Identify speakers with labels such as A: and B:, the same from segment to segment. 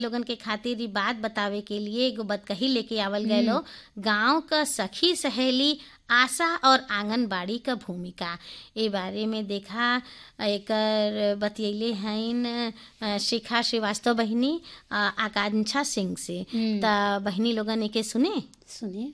A: लोगन के खातिर ई बात बतावे के लिए एगो बतकही लेके आवल गए गांव क सखी सहेली आशा और आंगनबाड़ी क भूमिका ए बारे में देखा एकर बतियले हईन अ, शिखा श्रीवास्तव बहिनी अ, आकांक्षा सिंह से त बहिनी लोगन एके सुने
B: सुनिए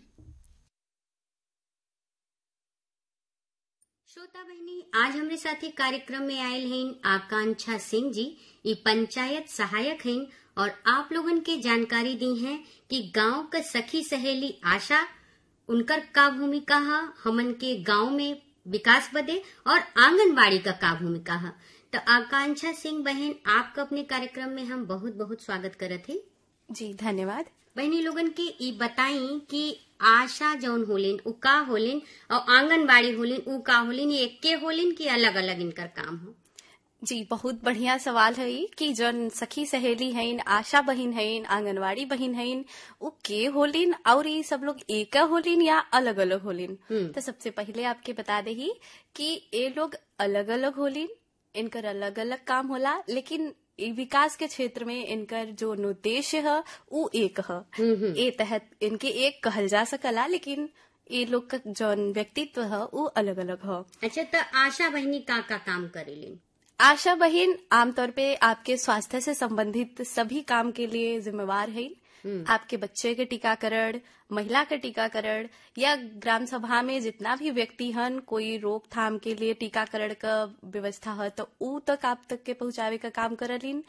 C: श्रोता बहनी आज हमरे साथे कार्यक्रम में आयल हैं आकांक्षा सिंह जी ये पंचायत सहायक हैं और आप लोगन के जानकारी दी हैं कि गांव का सखी सहेली आशा उनकर का भूमिका है हमन के गांव में विकास बदे और आंगनबाड़ी का का भूमिका है तो आकांक्षा सिंह बहन आपका अपने कार्यक्रम में हम बहुत बहुत स्वागत करत हैं
B: जी धन्यवाद
C: बहनी लोगन के ई बताई कि आशा जौन होलिन उ का होलिन और आंगनबाड़ी होलिन उ का होलिन ये एके होलिन कि अलग अलग इनकर काम हो
B: जी बहुत बढ़िया सवाल है ई कि जन सखी सहेली हईन आशा बहिन हईन आंगनवाड़ी बहिन हईन उ के होलिन और ये सब लोग एक होलिन या अलग अलग होलिन
C: हम्म।
B: तो सबसे पहले आपके बता दे ही कि ये लोग अलग अलग होलिन इनकर अलग अलग काम होला लेकिन ई विकास के क्षेत्र में इनकर जो उद्देश्य है उ एक है ए तहत इनके एक कहल जा सकला लेकिन ये लोग का जौन व्यक्तित्व है उ अलग अलग है
C: अच्छा तो आशा बहनी का का काम करेलिन
B: आशा बहन आमतौर पे आपके स्वास्थ्य से संबंधित सभी काम के लिए जिम्मेवार है आपके बच्चे के टीकाकरण महिला के टीकाकरण या ग्राम सभा में जितना भी व्यक्ति हन कोई रोकथाम के लिए टीकाकरण का व्यवस्था है तो ऊ तक आप तक के पहुंचावे का काम करलिन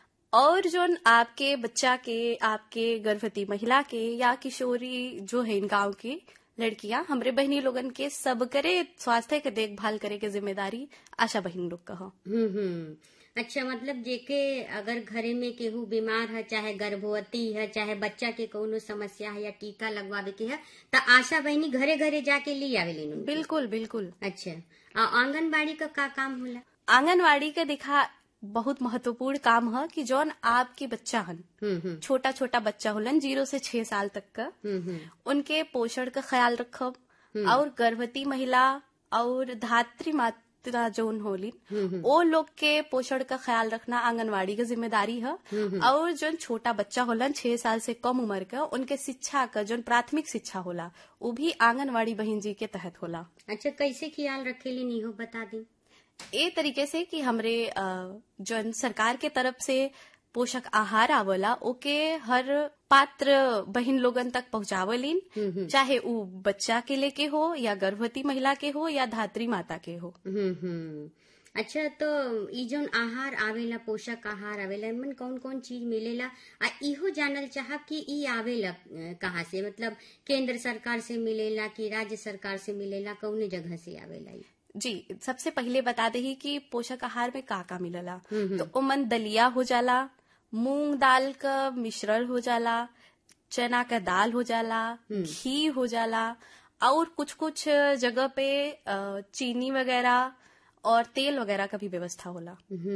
B: और जोन आपके बच्चा के आपके गर्भवती महिला के या किशोरी जो है इन गांव की लड़कियां हमरे बहनी लोगन के सब करे स्वास्थ्य के देखभाल करे के जिम्मेदारी आशा बहन लोग का हो
C: हम्म हम्म अच्छा मतलब जेके अगर घरे में केहू बीमार है चाहे गर्भवती है चाहे बच्चा के कोनो समस्या है या टीका लगवावे के है तो आशा बहनी घरे घरे जाके ले आवेलिन उनके।
B: बिल्कुल बिल्कुल
C: अच्छा और आंगनबाड़ी का का काम होला
B: आंगनवाड़ी का दिखा बहुत महत्वपूर्ण काम है कि जौन आपके बच्चा हन
C: हम्म हम्म
B: छोटा छोटा बच्चा होलन जीरो से छह साल तक का
C: हम्म हम्म
B: उनके पोषण का ख्याल रखब और गर्भवती महिला और धात्री मात्रा जौन होलिन वो लोग के पोषण का ख्याल रखना आंगनवाड़ी की जिम्मेदारी है और जो छोटा बच्चा होलन छह साल से कम उम्र का उनके शिक्षा का जो प्राथमिक शिक्षा होला वो भी आंगनवाड़ी बहन जी के तहत होला
C: अच्छा कैसे ख्याल रखेलिन इहो बता दी
B: ए तरीके से कि हमरे अ, जौन सरकार के तरफ से पोषक आहार आवला ओके हर पात्र बहन लोगन तक पहुंचावलिन चाहे उ बच्चा के लेके हो या गर्भवती महिला के हो या धात्री माता के हो
C: हम्म हम्म अच्छा तो ई जोन आहार आवेला पोषक आहार आवेला इनमें कौन कौन चीज मिलेला आ इहो जानल चाहब कि ई आवेला अ, कहाँ से मतलब केंद्र सरकार से मिलेला कि राज्य सरकार से मिलेला कौने जगह से आवेला ई
B: जी सबसे पहले बता दे ही कि पोषक आहार में का का मिलला तो उमन दलिया हो जाला मूंग दाल का मिश्रण हो जाला चना का दाल हो जाला घी हो जाला और कुछ कुछ जगह पे अ, चीनी वगैरह और तेल वगैरह का भी व्यवस्था होला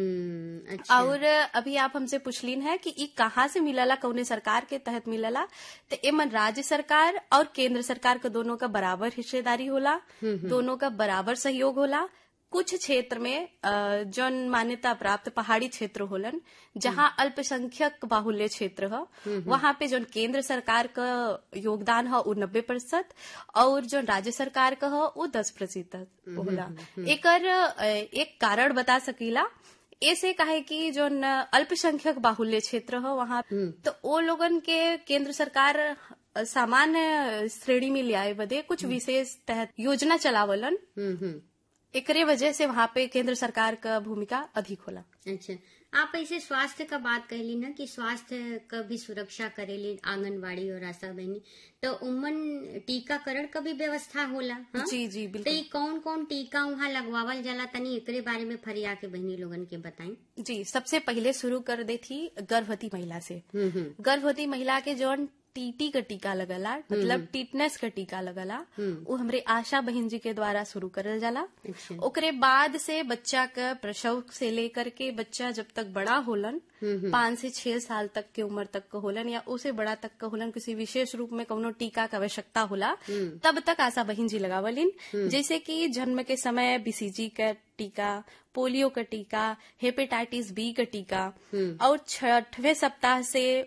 C: हम्म अच्छा
B: और अभी आप हमसे पूछलीन है कि ई कहाँ से मिलला कौने सरकार के तहत मिलला तो एमन राज्य सरकार और केंद्र सरकार का दोनों का बराबर हिस्सेदारी होला दोनों का बराबर सहयोग होला कुछ क्षेत्र में अ, जौन मान्यता प्राप्त पहाड़ी क्षेत्र होलन जहाँ अल्पसंख्यक बाहुल्य क्षेत्र है वहाँ पे जौन केंद्र सरकार का योगदान है वो नब्बे प्रतिशत और जौन राज्य सरकार का है वो दस प्रतिशत होला एकर अ, एक कारण बता सकीला ऐसे कहे कि जो अल्पसंख्यक बाहुल्य क्षेत्र है वहाँ तो वो लोगन के केंद्र सरकार सामान्य श्रेणी में लियाए बदे कुछ विशेष तहत योजना चलावलन
C: हम्म हम्म
B: एकरे वजह से वहाँ पे केंद्र सरकार का भूमिका अधिक होला
C: अच्छा आप ऐसे स्वास्थ्य का बात कहली ना कि स्वास्थ्य का भी सुरक्षा करेली आंगनबाड़ी और आशा बहनी तो उमन टीकाकरण का भी व्यवस्था होला हाँ?
B: जी जी
C: तो
B: बिल्कुल
C: ये कौन कौन टीका वहाँ लगवावल जाला तनी एकरे बारे में फरिया के बहनी लोगन के बताई
B: जी सबसे पहले शुरू कर दे थी गर्भवती महिला से
C: हम्म हम्म
B: गर्भवती महिला के जौन टीटी का टीका लगला मतलब टीटनेस का टीका लगला वो हमरे आशा बहन जी के द्वारा शुरू करल जाला
C: अच्छा।
B: ओकरे बाद से बच्चा का प्रसव से लेकर के बच्चा जब तक बड़ा होलन पाँच से छह साल तक के उम्र तक का होलन या उसे बड़ा तक का होलन किसी विशेष रूप में कौनो टीका का आवश्यकता होला तब तक आशा बहन जी लगावलिन जैसे कि जन्म के समय बीसीजी का टीका पोलियो का टीका हेपेटाइटिस बी का टीका और छठवें सप्ताह से